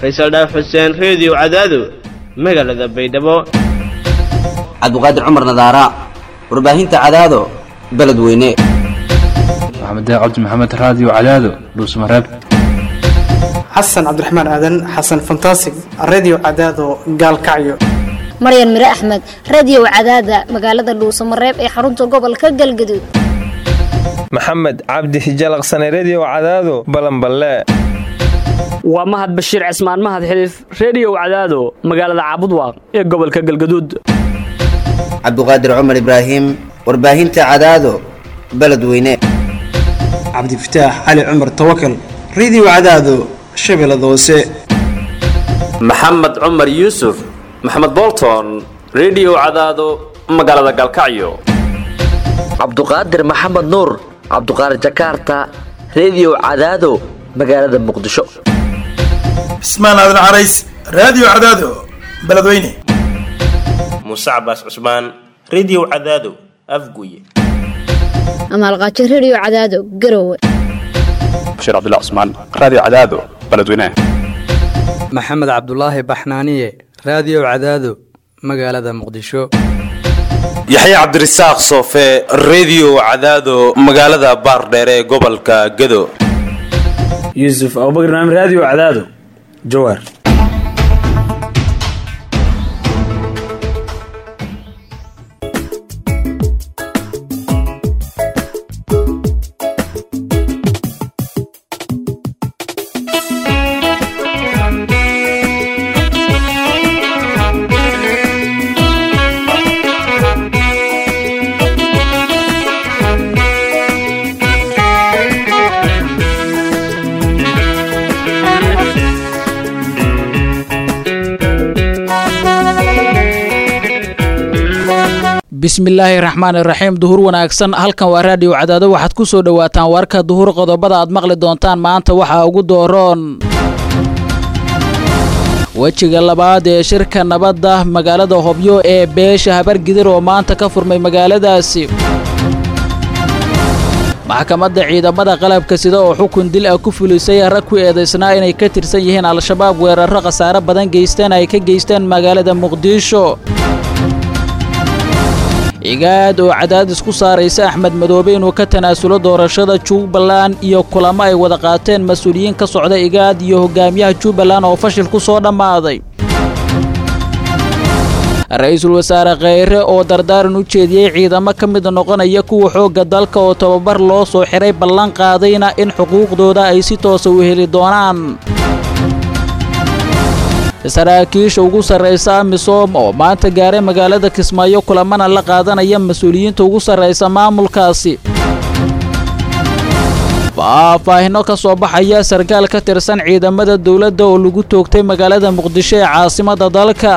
faysal dhaaf xuseen reediyo cadaado magaalada baydhabo cabdiqaadir cumar nadaara warbaahinta cadaado beledweyne maxamed cabdi maxamed raadiyo cadaado dhuusmareeb xasan cabdiraxmaan aadan xasan fantasig redio cadaado gaalkacyo maryan mire axmed radio cadaada magaalada dhuusamareeb ee xarunta gobolka galgaduud maxamed cabdi hijalaqsane redio cadaado balanballe waa mahad bashiir cismaan mahad xiliif reediyow cadaado magaalada caabudwaaq ee gobolka galgaduud cabdiqaadir cumar ibraahim warbaahinta cadaado beledweyne cabdifataax cali cumar tawakal redio cadaado shabeellada hoose maxamed cumar yuusuf maxamed bolton redio cadaado magaalada galkacyo cabduqaadir maxamed nuur cabduqaadir jakaarta redio cadaado magaalada muqdisho cismaan aadan carays raadiyo cadaado beledweyne muuse cabaas cusmaan redio cadaado afguye amaalqaajo redio cadaado garowe bashiir cabdilla cusmaan raadiyo cadaado beledweyne maxamed cabdulaahi baxnaaniye raadiyo cadaado magaalada muqdisho yaxya cabdirasaaq soofe redio cadaado magaalada baardheere ee gobolka gado yuusuf abubakr naam raadiyo cadaado jawaar bismillaahi raxmaan iraxiim duhur wanaagsan halkan waa raadiyo cadaado waxaad ku soo dhowaataan warka duhur qodobada aad maqli doontaan maanta waxaa ugu dooroon wejiga labaad ee shirka nabadda magaalada hobyo ee beesha habargidir oo maanta ka furmay magaaladaasi maxkamadda ciidamada qalabka sida oo xukun dil ah ku fulisay rag ku eedaysnaa inay ka tirsan yihiin al-shabaab weerarro khasaare badan geysteen ay ka geysteen magaalada muqdisho cigaad oo cadaadis ku saaraysa axmed madoobe inuu ka tanaasulo doorashada jubbaland iyo kulamo ay wada qaateen mas-uuliyiin ka socda igaad iyo hogaamiyaha jubbaland oo fashil ku soo dhammaaday ra-iisul wasaare kheyre oo dardaaran u jeediyey ciidamo ka mid noqonaya kuwa xoogga dalka oo tababar loo soo xiray ballan qaadayna in xuquuqdooda ay si toosa u heli doonaan saraakiisha ugu sarraysa amisom oo maanta gaaray magaalada kismaayo kulamana la qaadanaya mas-uuliyiinta ugu sarraysa maamulkaasi faahfaahino ka soo baxaya sarkaal ka tirsan ciidamada dowladda oo lagu toogtay magaalada muqdisho ee caasimadda dalka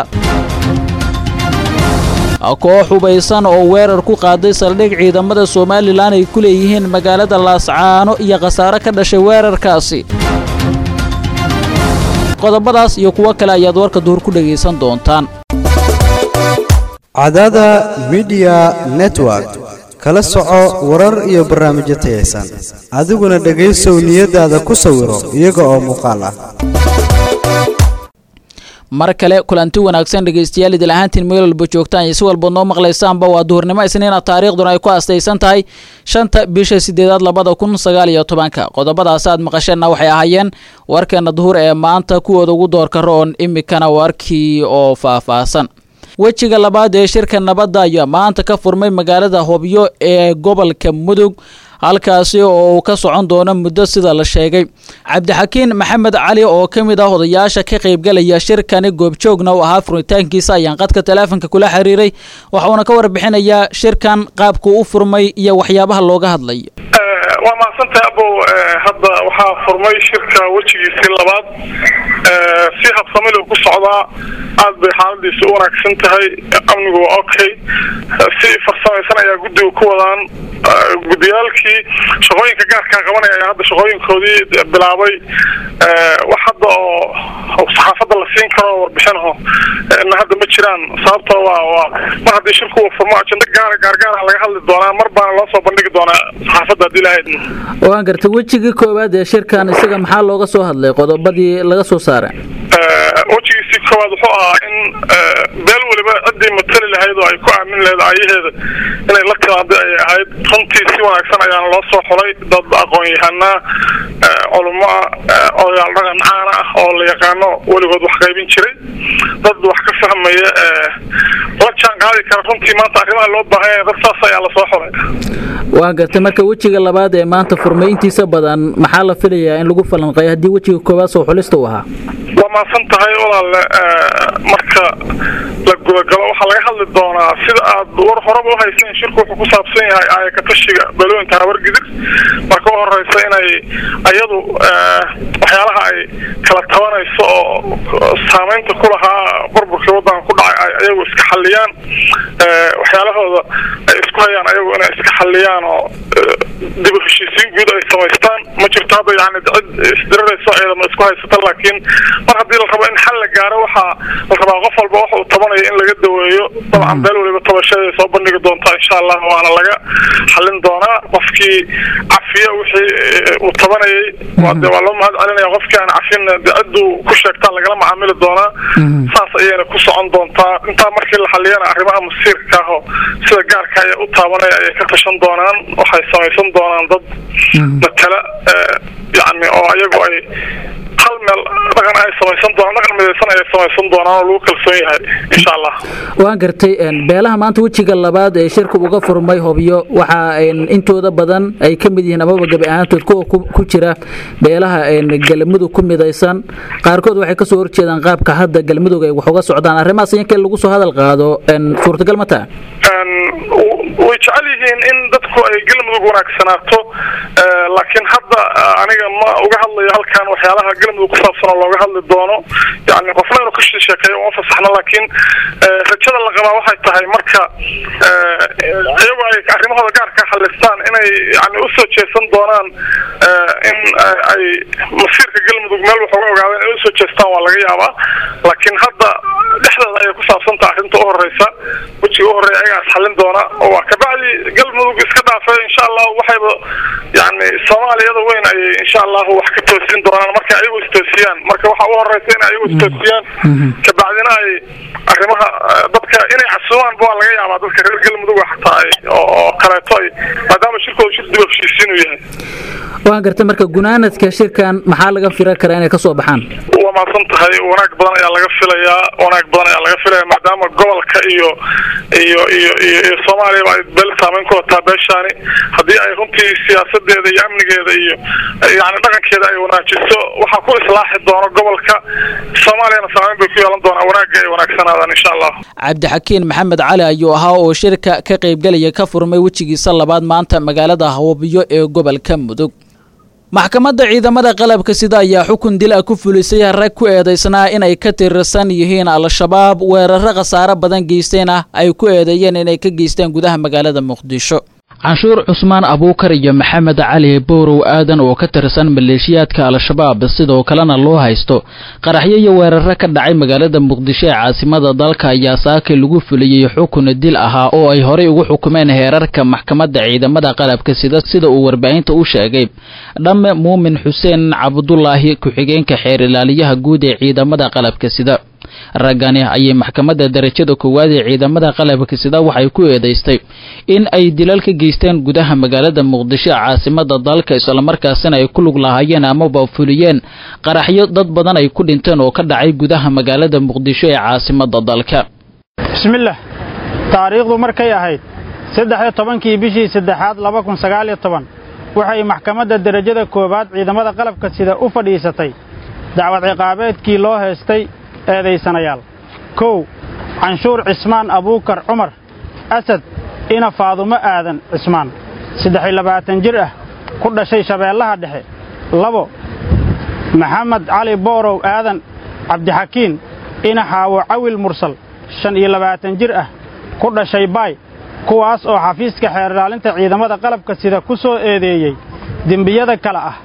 koox hubaysan oo weerar ku qaaday saldhig ciidamada somalilan ay ku leeyihiin magaalada laascaano iyo khasaare ka dhashay weerarkaasi qodobadaas iyo kuwo kale ayaad warka duhur ku dhegaysan doontaan cadaada midiya network kala soco warar iyo barnaamijyo tayaysan adiguna dhegaysow niyadaada ku sawiro iyaga oo muuqaal ah mar kale kulanti wanaagsan dhegaystayaal idil ahaantiin meel walba joogtaan iyo si walbaod noo maqlaysaanba waa duhurnimo isniina taariikhduna ay ku astaysan tahay shanta bisha sideedaad labada kun sagaal iyo tobanka qodobadaas aad maqasheenna waxay ahaayeen warkeena duhur ee maanta kuwooda ugu doorka roon imikana warkii oo faahfaahsan wejiga labaad ee shirka nabadda ayaa maanta ka furmay magaalada hobyo ee gobolka mudug halkaasi oo uu ka socon doono muddo sida la sheegay cabdixakiin maxamed cali oo ka mid ah odayaasha ka qaybgalaya shirkani goobjoogna u ahaa furitaankiisa ayaan qadka taleefonka kula xiriiray waxuuna ka warbixinayaa shirkan qaabku u furmay iyo waxyaabaha looga hadlay waa mahadsantahay abow hadda waxaa furmay shirka wejigiisii labaad si habsamil ku socdaa aad bay xaaladiisa u wanaagsan tahay amnigu waa okay si farsamaysan ayaa guddiga ku wadaan guddiyaalkii shaqooyinka gaarkaa qabanaya ayaa hadda shaqooyinkoodii bilaabay wax hadda oo saxaafadda la siin karo warbixinaho na hadda ma jiraan sababtoo waa waa mar haddii shirku uu furmo ajenda gaara gaargaara laga hadli doonaa mar baana loo soo bandhigi doonaa saxaafadda haddii lahayd waan gartay wejigii koowaad ee shirkan isaga maxaa looga soo hadlay qodobadii laga soo saaray wejigiisii koowaad wuxuu ahaa in beel weliba ciddii matali lahayd oo ay ku aamin lahayd aayaheeda inay la timaado ay ahayd runtii si wanaagsan ayaana loo soo xulay dad aqoon-yahanaa culummo ah odayaal dhaqan caana ah oo la yaqaano weligood wax qaybin jiray dad wax ka fahmaya la jaan qaadi kara runtii maanta arrimaha loo baahan yahay dad saas ayaa lasoo xulay waa gartay marka wejiga labaad ee maanta furmay intiisa badan maxaa la filayaa in lagu falanqeeyo haddii wejiga koowaad soo xulista uu ahaa waa mahadsan tahay walaalle marka la gudagalo waxaa laga hadli doonaa sida aad war horeba uhayseen shirku wuxuu ku saabsan yahay aayakatashiga balooyinka habargidir marka u horeysa inay ayadu waxyaalaha ay kala tabanayso oo saameynta ku lahaa burburkii waddanka ku dhacay ay ayagu iska xalliyaan waxyaalahooda ay isku hayaan ayagu inay iska xalliyaan oo dib u heshiisiin guud ay samaystaan ma jirto hadda yani cid isdirarayso ciidama isku haysata laakiin mar haddii la rabo in xal la gaaro waxaa la rabaa qof walba waxa uu tabanayo in laga daweeyo dabcan beel weliba tabashaday soo bandhigi doontaa insha allah waana laga xalin doonaa qofkii cafiya wixii uu tabanayay de waa loo mahad celinaya qofkii aan cafin de cidduu ku sheegtaa lagala macaamili doonaa saas ayayna ku socon doontaa intaa markii la xaliyana arrimaha masiirka ah oo sida gaarka ayaa u taabanaya ayay ka tashan doonaan waxay samaysan doonaan dad matala yani oo ayagu ay hal meel dhaqan ay samaysan doonaan dhaqan midaysan ayay samaysan doonaan oo lagu kalsoon yahay insha allah waan gartay beelaha maanta wejiga labaad ee shirka uga furmay hobyo waxaa intooda badan ay ka mid yihiin amaba gabi ahaantood kuwa ku jira beelaha galmudug ku midaysan qaarkood waxay kasoo horjeedaan qaabka hadda galmudug ay wax uga socdaan arrimahaas inkee lagu soo hadal qaado suurtagal ma taha way jecel yihiin in dadku ay galmudug wanaagsanaato laakiin hadda aniga ma uga hadlayo halkan waxyaalaha galmudug kusaabsan oo looga hadli doono yani qofna inuu ka sheekeeyo uma fasaxno laakiin rajada la qabaa waxay tahay marka iyagu ay arrimahooda gaarka xalistaan inay yani usoo jeesan doonaan in ay masiirka galmudug meel wax uga ogaadeen inay usoo jeestaan waa laga yaabaa laakiin hadda dhexdeeda ayay kusaabsantaha arrinta u horeysa wejiga u horeeya ayagaas xalin doona waa kabacdi galmudug iska dhaafay insha allahu waxayba yani soomaaliyada weyn ayay insha allahu wax ka toosin doonaan marka ayagu istoosiyaan marka waxa u horeysa in ayagu istoosiyaan kabacdina ay arrimaha dadka inay casuumaan waa laga yaabaa dadka reer galmudug xataa ay oo kaleeto ay maadaama shirkooda shir dib heshiisiin uu yahay waan gartay marka gunaanadka shirkan maxaa laga filan karaa inay kasoo baxaan waa mahadsan tahay wanaag badan ayaa laga filayaa wanaag badan ayaa laga filaya maadaama gobolka iyo iyo iyo iyo iyo soomaaliyaba ay beel saameyn ku wataa beeshaani haddii ay runtii siyaasadeeda iyo amnigeeda iyo yani dhaqankeeda ay wanaajiso waxaa ku islaaxi doona gobolka soomaaliyana saameyn bay ku yeelan doonaa wanaagga ay wanaagsanaadaan insha allah cabdixakiin maxamed cali ayuu ahaa oo shirka ka qaybgelaya ka furmay wejigiisa labaad maanta magaalada hawabyo ee gobolka mudug maxkamadda ciidamada qalabka sida ayaa xukun dil ah ku fulisay rag ku eedaysnaa inay ka tirsan yihiin al-shabaab weeraro khasaaro badan geystayna ay ku eedeeyeen inay ka geystaan gudaha magaalada muqdisho canshuur cusmaan abuukar iyo maxamed cali bowrow aadan oo ka tirsan maleeshiyaadka al-shabaab sidoo kalena loo haysto qaraxyo iyo weeraro ka dhacay magaalada muqdisho ee caasimada dalka ayaa saakay lagu fuliyey xukun dil ahaa oo ay horey ugu xukumeen heerarka maxkamadda ciidamada qalabka sida sida uu warbaahinta u sheegay dhamme muumin xuseen cabdulaahi ku-xigeenka xeer ilaaliyaha guud ee ciidamada qalabka sida raggani ayay maxkamadda darajada koowaad ee ciidamada qalabka sida waxay ku eedaystay in ay dilal ka geysteen gudaha magaalada muqdisho caasimada dalka islamarkaasina ay ku lug lahaayeen amaba fuliyeen qaraxyo dad badan ay ku dhinteen oo ka dhacay gudaha magaalada muqdisho ee caasimada dalka bismillaah taariikhdu markay ahayd saddex-iyo tobankii bishii saddexaad laba kun sagaaliyo toban waxay maxkamadda derajada koowaad ciidamada qalabka sida u fadhiisatay dacwad ciqaabeedkii loo heestay eedaysanayaal kow canshuur cismaan abuukar cumar asad ina faadumo aadan cismaan saddex-iyo labaatan jir ah ku dhashay shabeellaha dhexe labo maxamed cali boorow aadan cabdixakiin ina xaawo cawil mursal shan iyo labaatan jir ah ku dhashay baay kuwaas oo xafiiska xeer ilaalinta ciidamada qalabka sida ku soo eedeeyey dembiyada kale ah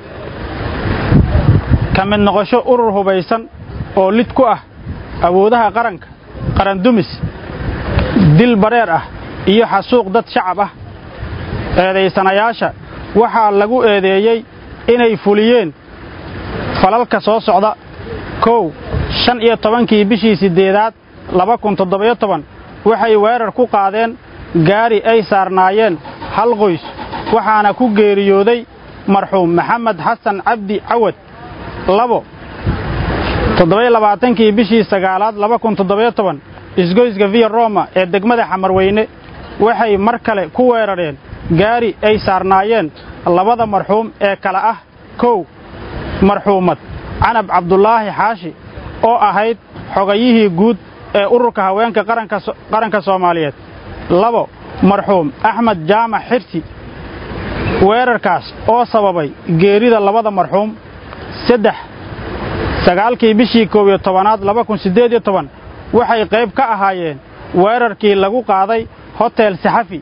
ka mid noqosho urur hubaysan oo lid ku ah awoodaha qaranka qarandumis dil bareer ah iyo xasuuq dad shacab ah eedaysanayaasha waxaa lagu eedeeyey inay fuliyeen falalka soo socda kow shan iyo tobankii bishii siddeedaad laba kun toddobiyo toban waxay weerar ku qaadeen gaari ay saarnaayeen hal qoys waxaana ku geeriyooday marxuum maxamed xasan cabdi cawad labo toddobiyo labaatankii bishii sagaalaad laba kun toddobiyo toban isgoyska viya roma ee degmada xamarweyne waxay mar kale ku weerareen gaari ay saarnaayeen labada marxuum ee kale ah kow marxuumad canab cabdulaahi xaashi oo ahayd xogayihii guud ee ururka haweenka qaranka soomaaliyeed labo marxuum axmed jaamac xirsi weerarkaas oo sababay geerida labada marxuum saddex sagaalkii bishii koob iyo tobanaad laba kun siddeed iyo toban waxay qayb ka ahaayeen weerarkii lagu qaaday hotel saxafi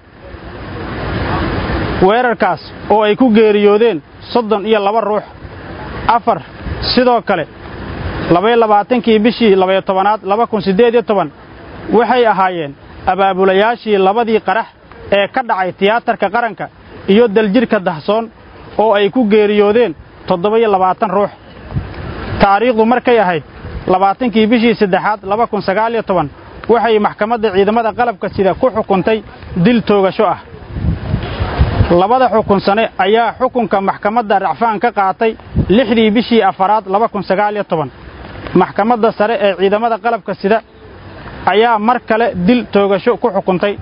weerarkaas oo ay ku geeriyoodeen soddon iyo laba ruux afar sidoo kale labaiyo labaatankii bishii labaiyo tobanaad laba kun siddeed iyo toban waxay ahaayeen abaabulayaashii labadii qarax ee ka dhacay tiyaatarka qaranka iyo daljirhka dahsoon oo ay ku geeriyoodeen toddoba-iyo labaatan ruux taariikhdu markay ahayd labaatankii bishii saddexaad laba kun sagaal iyo toban waxay maxkamadda ciidamada qalabka sida ku xukuntay dil toogasho ah labada xukun sane ayaa xukunka maxkamadda racfaan ka qaatay lixdii bishii afaraad laba kun sagaal iyo toban maxkamadda sare ee ciidamada qalabka sida ayaa mar kale dil toogasho ku xukuntay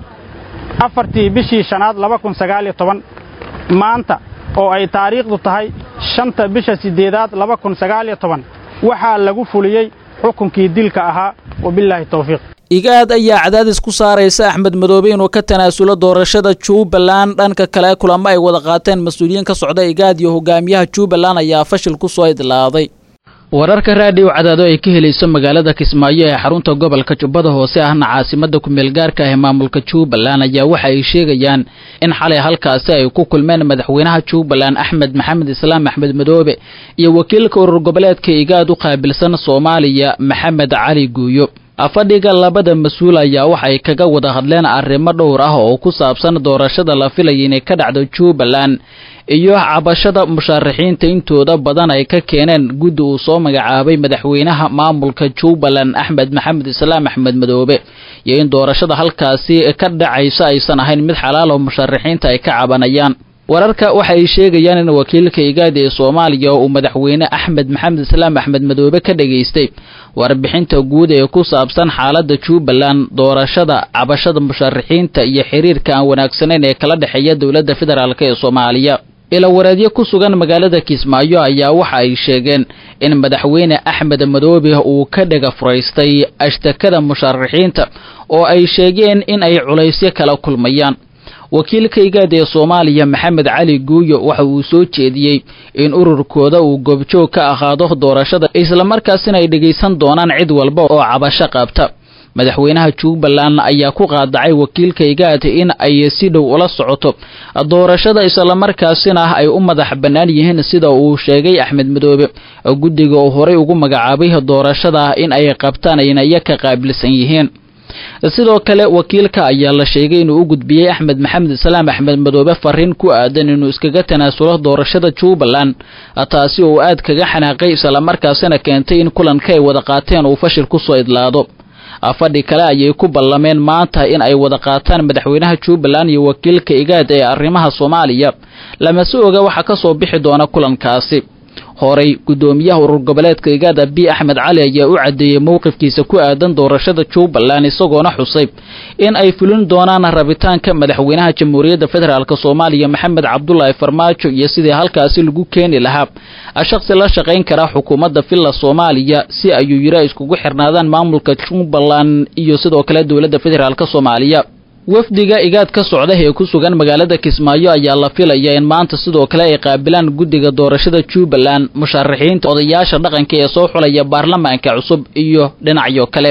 afartii bishii shanaad laba kun sagaal iyo toban maanta oo ay taariikhdu tahay shanta bisha siddeedaad laba kun sagaal iyo toban waxaa lagu fuliyey xukunkii dilka ahaa wabilaahi towfiiq igaad ayaa cadaadis ku saaraysa axmed madoobe inuu ka tanaasulo doorashada jubbaland dhanka kale kulamo ay wada qaateen mas-uuliyiin ka socda igaad iyo hogaamiyaha jubbaland ayaa fashil ku soo idlaaday wararka raadiyo cadaado ay ka helayso magaalada kismaayo ee xarunta gobolka jubbada hoose ahna caasimada kumeel gaarka ah ee maamulka jubbaland ayaa waxa ay sheegayaan in xalay halkaasi ay ku kulmeen madaxweynaha jubbaland axmed maxamed islaam axmed madoobe iyo wakiilka urur goboleedka igaad u qaabilsan soomaaliya maxamed cali guuyo afadhiga labada mas-uul ayaa waxay kaga wada hadleen arrimo dhowr ah oo ku saabsan doorashada la filaya inay ka dhacdo jubbaland iyo cabashada musharaxiinta intooda badan ay ka keeneen guddi uu soo magacaabay madaxweynaha maamulka jubbaland axmed maxamed islaam axmed madoobe iyo in doorashada halkaasi ka dhacayso aysan ahayn mid xalaal oo musharaxiinta ay ka cabanayaan wararka waxay sheegayaan in wakiilka igaadi ee soomaaliya uu madaxweyne axmed maxamed islaam axmed madoobe ka dhageystay warbixinta guud ee ku saabsan xaaladda jubbaland doorashada cabashada musharaxiinta iyo xiriirka aan wanaagsanayn ee kala dhexeeya dowladda federaalk ee soomaaliya ilawareedyo ku sugan magaalada kismaayo ayaa waxa ay sheegeen in madaxweyne axmed madoobe uu ka dhega furaystay ashtakada musharaxiinta oo ay sheegeen in ay culaysyo kala kulmayaan wakiilka igaad ee soomaaliya maxamed cali guuyo waxa uu soo jeediyey in ururkooda uu goobjoog ka ahaado doorashada islamarkaasina ay dhegaysan doonaan cid walba oo cabasho qabta madaxweynaha jubbaland ayaa ku qaadacay wakiilka igaad in ay si dhow ula socoto doorashada islamarkaasina ay u madax bannaan yihiin sida uu sheegay axmed madoobe guddiga uu horay ugu magacaabay doorashada in ay qabtaan ayna iya ka qaabilsan yihiin sidoo kale wakiilka ayaa la sheegay inuu u gudbiyey axmed maxamed islaam axmed madoobe fariin ku aadan inuu iskaga tanaasulo doorashada jubbaland taasi oo aad kaga xanaaqay islamarkaasina keentay in kulanka ay wada qaateen uu fashil kusoo idlaado fadhi kale ayay ku ballameen maanta in ay wada qaataan madaxweynaha jubbaland iyo wakiilka igaad ee arrimaha soomaaliya lamase oga waxaa ka soo bixi doona kulankaasi horay guddoomiyaha urur goboleedka igaad abi axmed cali ayaa u caddeeyey mowqifkiisa ku aadan doorashada jubbaland isagoona xusay in ay fulin doonaan rabitaanka madaxweynaha jamhuuriyadda federaalk soomaaliya maxamed cabdulaahi farmaajo iyo sidii halkaasi lagu keeni lahaa shaqsi la shaqayn kara xukuumadda villa soomaaliya si ayuu yiri ay iskugu xirnaadaan maamulka jubbaland iyo sidoo kale dowladda federaalk soomaaliya wafdiga igaad ka socda ee ku sugan magaalada kismaayo ayaa la filaya in maanta sidoo kale ay qaabilaan guddiga doorashada jubbaland musharaxiinta odayaasha dhaqanka ee soo xulaya baarlamaanka cusub iyo dhinacyo kale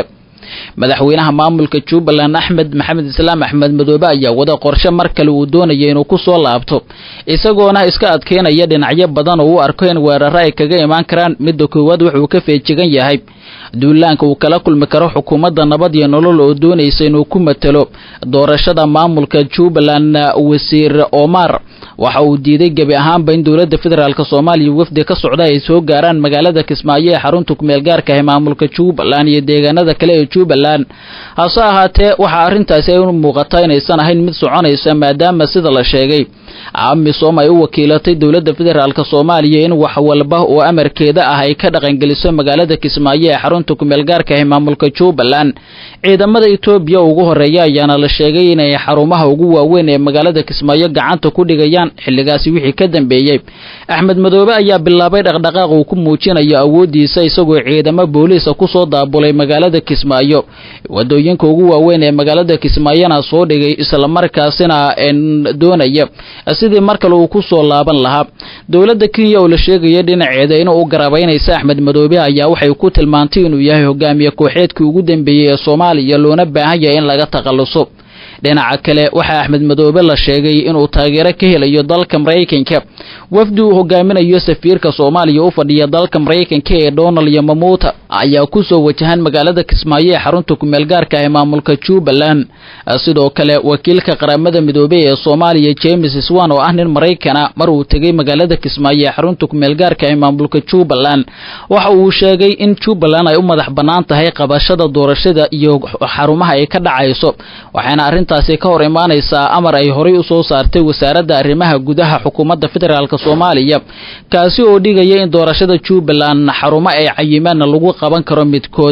madaxweynaha maamulka jubbaland axmed maxamed islaam axmed madoobe ayaa wada qorshe mar kale uu doonaya inuu ku soo laabto isagoona iska adkeynaya dhinacyo badan oo u arko in weeraro ay kaga imaan karaan midda koowaad wuxuu ka feejigan yahay duulaanka uu kala kulmi karo xukuumadda nabad iyo nolol oo doonaysa inuu ku matalo doorashada maamulka jubbaland wasiir omar waxa uu diiday gebi ahaanba in dowladda federaalk soomaaliya wafdi ka socda ay soo gaaraan magaalada kismaayo ee xarunta kumeel gaarka ah maamulka jubbaland iyo deegaanada kale ee jubbaland hase ahaatee waxaa arrintaasi ay u muuqataa inaysan ahayn mid soconaysa maadaama sida la sheegay amisom ay u wakiilatay dowladda federaalk soomaaliya in wax walba oo amarkeeda ah ay ka dhaqangeliso magaalada kismaayo ee xarunta kumeel gaarka ah maamulka jubbaland ciidamada etoobiya ugu horeeya ayaana la sheegay inay xarumaha ugu waaweyn ee magaalada kismaayo gacanta ku dhigayaan xilligaasi wixii ka dambeeyey axmed madoobe ayaa bilaabay dhaqdhaqaaq uu ku muujinayo awooddiisa isagoo ciidamo booliisa kusoo daabulay magaalada kismaayo wadooyinka ugu waaweyn ee magaalada kismaayona soo dhigay islamarkaasina doonaya sidii mar kale uu ku soo laaban lahaa dowladda kenya oo la sheegaya dhinaceeda inuu u garabaynaysa axmed madoobe ayaa waxay ku tilmaantay inuu yahay hogaamiye kooxeedkii ugu dambeeyey ee soomaaliya loona baahan yahay in laga takhalluso dhinaca kale waxaa axmed madoobe la sheegay inuu taageero ka helayo dalka maraykanka wafdi uu hogaaminayo safiirka soomaaliya u fadhiya dalka maraykanka ee donald yamamuuta ayaa ku soo wajahan magaalada kismaayo ee xarunta kumeel gaarka ah ee maamulka jubbaland sidoo kale wakiilka qaramada midoobey ee soomaaliya james swan oo ah nin maraykana mar uu tegay magaalada kismaayo ee xarunta kumeel gaarka ah ee maamulka jubbaland waxa uu sheegay in jubbaland ay u madax bannaan tahay qabashada doorashada iyo xarumaha ay ka dhacayso waxaana arrintaasi ka hor imaanaysaa amar ay horay u soo saartay wasaaradda arrimaha gudaha xukuumadda federaalk soomaaliya kaasi oo dhigaya in doorashada jubbaland xarumo ay cayimaanna lagu qaban karo midkood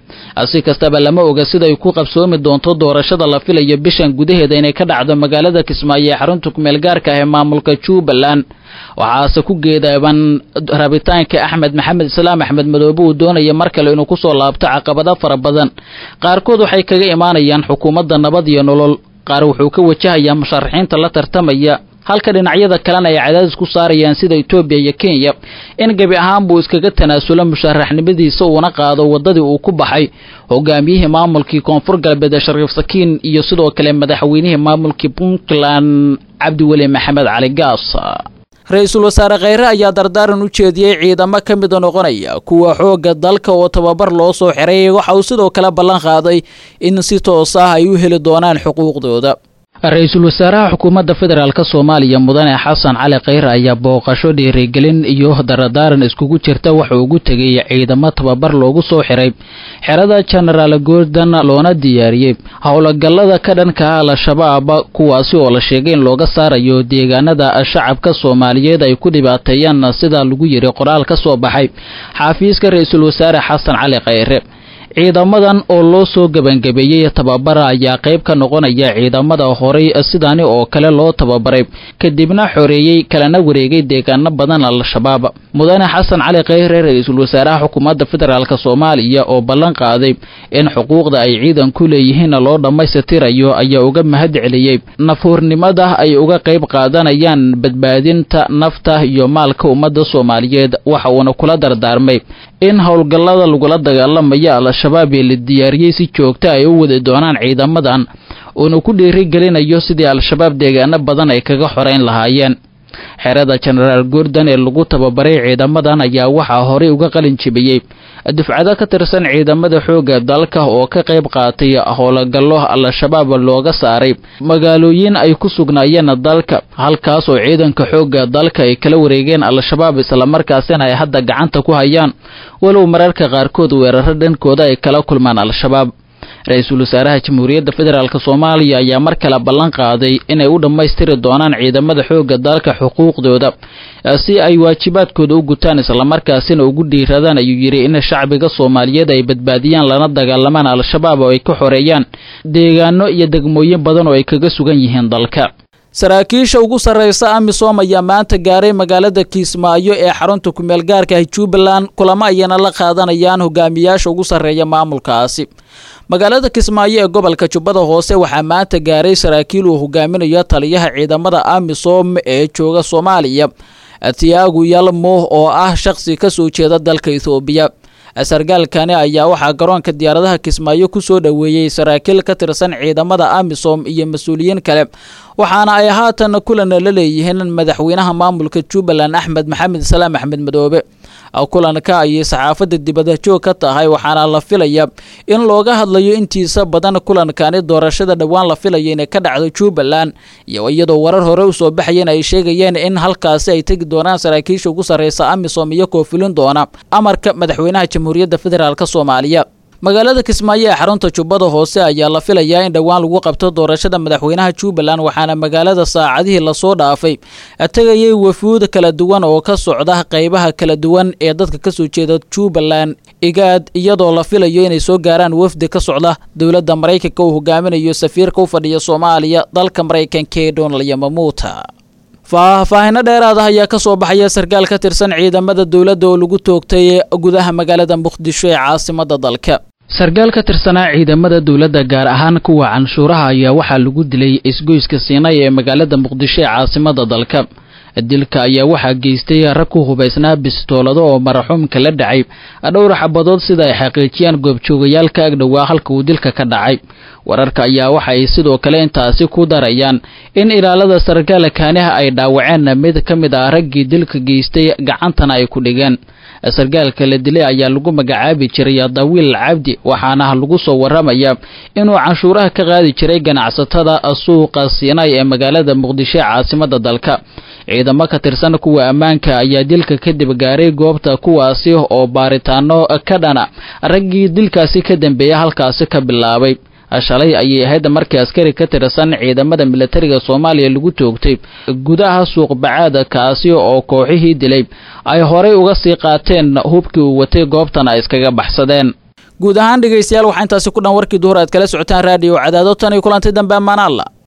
si kastaba lama oga siday ku qabsoomi doonto doorashada la filayo bishan gudaheeda inay ka dhacdo magaalada kismaayo ee xarunta kumeel gaarka ah ee maamulka jubbaland waxaase ku geedaaban rabitaanka axmed maxamed islaam axmed madoobe uu doonaya mar kale inuu kusoo laabto caqabado fara badan qaarkood waxay kaga imaanayaan xukuumadda nabad iyo nolol qaar wuxuu ka wajahayaa musharaxiinta la tartamaya halka dhinacyada kalena ay cadaadis ku saarayaan sida etoobiya iyo kenya in gebi ahaan buu iskaga tanaasulo musharaxnimadiisa uuna qaado waddadii uu ku baxay hogaamiyihii maamulkii koonfur galbeed ee shariif sakiin iyo sidoo kale madaxweynihii maamulkii puntland cabdiweli maxamed cali gaas ra-iisul wasaare kheyre ayaa dardaaran u jeediyey ciidamo ka mida noqonaya kuwa xoogga dalka oo tababar loo soo xiray waxa uu sidoo kale ballan qaaday in si toos ah ay u heli doonaan xuquuqdooda ra-iisul wasaaraha xukuumadda federaalk soomaaliya mudane xasan cali kheyre ayaa booqasho dhiirigelin iyo daradaaran iskugu jirta waxa ugu tegay ciidamo tababar loogu soo xiray xerada genaraal gordon loona diyaariyey howlgallada ka dhanka ah al-shabaab kuwaasi oo la sheegay in looga saarayo deegaanada shacabka soomaaliyeed ay ku dhibaateeyaan sida lagu yiri qoraal ka soo baxay xaafiiska ra-iisul wasaare xasan cali kheyre ciidamadan oo loo soo gebangabeeyey tababara ayaa qayb ka noqonaya ciidamada horay sidaani oo kale loo tababaray kadibna xoreeyey kalena wareegay deegaano badan al-shabaab mudane xasan cali kheyre ra-iisul wasaaraha xukuumadda federaalk soomaaliya oo ballan qaaday in xuquuqda ay ciidan ku leeyihiinna loo dhammaystirayo ayaa uga mahad celiyey nafhuurnimada ay uga qayb qaadanayaan badbaadinta nafta iyo maalka ummadda soomaaliyeed waxa uuna kula dardaarmay in howlgallada lagula dagaalamaya al-shabaab ee la diyaariyey si joogta ay u wadi doonaan ciidamadan uuna ku dhiirigelinayo sidii al-shabaab deegaano badan ay kaga xoreyn lahaayeen xerada genaraal gordon ee lagu tababaray ciidamadan ayaa waxaa horey uga qalin jibiyey dufcado ka tirsan ciidamada xoogga dalka oo ka qayb qaatay howlgallo al-shabaab looga saaray magaalooyin ay ku sugnaayeen dalka halkaas oo ciidanka xoogga dalka ay kala wareegeen al-shabaab islamarkaasina ay hadda gacanta ku hayaan walow mararka qaarkood weeraro dhankooda ay kala kulmaan al-shabaab ra-iisul wasaaraha jamhuuriyadda federaalk soomaaliya ayaa mar kale ballan qaaday inay u dhammaystiri doonaan ciidamada xoogga dalka xuquuqdooda si ay waajibaadkooda u gutaan islamarkaasina ugu dhiiradaan ayuu yidhi in shacbiga soomaaliyeed ay badbaadiyaan lana dagaalamaan al-shabaab oo ay ka xoreeyaan deegaano iyo degmooyin badan oo ay kaga sugan yihiin dalka saraakiisha ugu sarreysa amisom ayaa maanta gaaray magaalada kiismaayo ee xarunta kumeel gaarka ah jubbaland kulamo ayana la qaadanayaan hogaamiyaasha ugu sarreeya maamulkaasi magaalada kismaayo ee gobolka jubbada hoose waxaa maanta gaaray saraakiil uu hogaaminayo taliyaha ciidamada amisom ee jooga soomaaliya tiagu yalmo oo ah shaqsi ka soo jeeda dalka ethoobiya sargaalkani ayaa waxaa garoonka diyaaradaha kismaayo ku soo dhoweeyey saraakiil ka tirsan ciidamada amisom iyo mas-uuliyiin kale waxaana ay haatan kulan la leeyihiin madaxweynaha maamulka jubbaland axmed maxamed salaam axmed madoobe kulanka ayay saxaafadda dibadda joog ka tahay waxaana la filaya in looga hadlayo intiisa badan kulankani doorashada dhowaan la filaya inay ka dhacdo jubbaland iyo iyadoo warar hore usoo baxayeen ay sheegayeen in halkaasi ay tegi doonaan saraakiisha ugu sarreysa amisom iyo koofilin doona amarka madaxweynaha jamhuuriyadda federaalk soomaaliya magaalada kismaayo ee xarunta jubbada hoose ayaa la filayaa in dhowaan lagu qabto doorashada madaxweynaha jubbaland waxaana magaalada saacadihii lasoo dhaafay tegayay wafuud kala duwan oo ka socda qeybaha kala duwan ee dadka kasoo jeeda jubbaland igaad iyadoo la filayo inay soo gaaraan wafdi ka socda dowladda maraykanka uu hogaaminayo safiirka u fadhiya soomaaliya dalka maraykanka ee donald yamamuuta faahfaahino dheeraad ah ayaa ka soo baxaya sarkaal ka tirsan ciidamada dowladda oo lagu toogtay gudaha magaalada muqdisho ee caasimada dalka sarkaal ka tirsanaa ciidamada dowladda gaar ahaan kuwa canshuuraha ayaa waxaa lagu dilay isgoyska siinay ee magaalada muqdisho ee caasimada dalka dilka ayaa waxaa geystay rag ku hubaysnaa bistoolado oo maraxuumka la dhacay dhowr xabadood sida ay xaqiijiyaan goobjoogayaal ka agdhowaa halka uu dilka ka dhacay wararka ayaa waxa ay sidoo kale intaasi ku darayaan in ilaalada sarkaal kaaniha ay dhaawaceen mid ka mid ah raggii dilka geystay gacantana ay ku dhigeen sarkaalka la dilay ayaa lagu magacaabi jiray dawiil cabdi waxaana lagu soo waramaya inuu canshuuraha ka qaadi jiray ganacsatada suuqa siinay ee magaalada muqdisho ee caasimada dalka ciidamo ka tirsan kuwa ammaanka ayaa dilka kadib gaaray goobta kuwaasi oo baaritaano ka dhana raggii dilkaasi ka dambeeya halkaasi ka bilaabay shalay ayay ahayd markii askari ka tirsan ciidamada militariga soomaaliya lagu toogtay gudaha suuq bacaad kaasi oo kooxihii dilay ay horay uga sii qaateen hubkii uu watay goobtan ay iskaga baxsadeen guud ahaan dhegaystayaal waxaa intaasi ku dhan warkii duhur aad kala socotaan raadiyo cadaado tan iyo kulantay dambe ammaan alla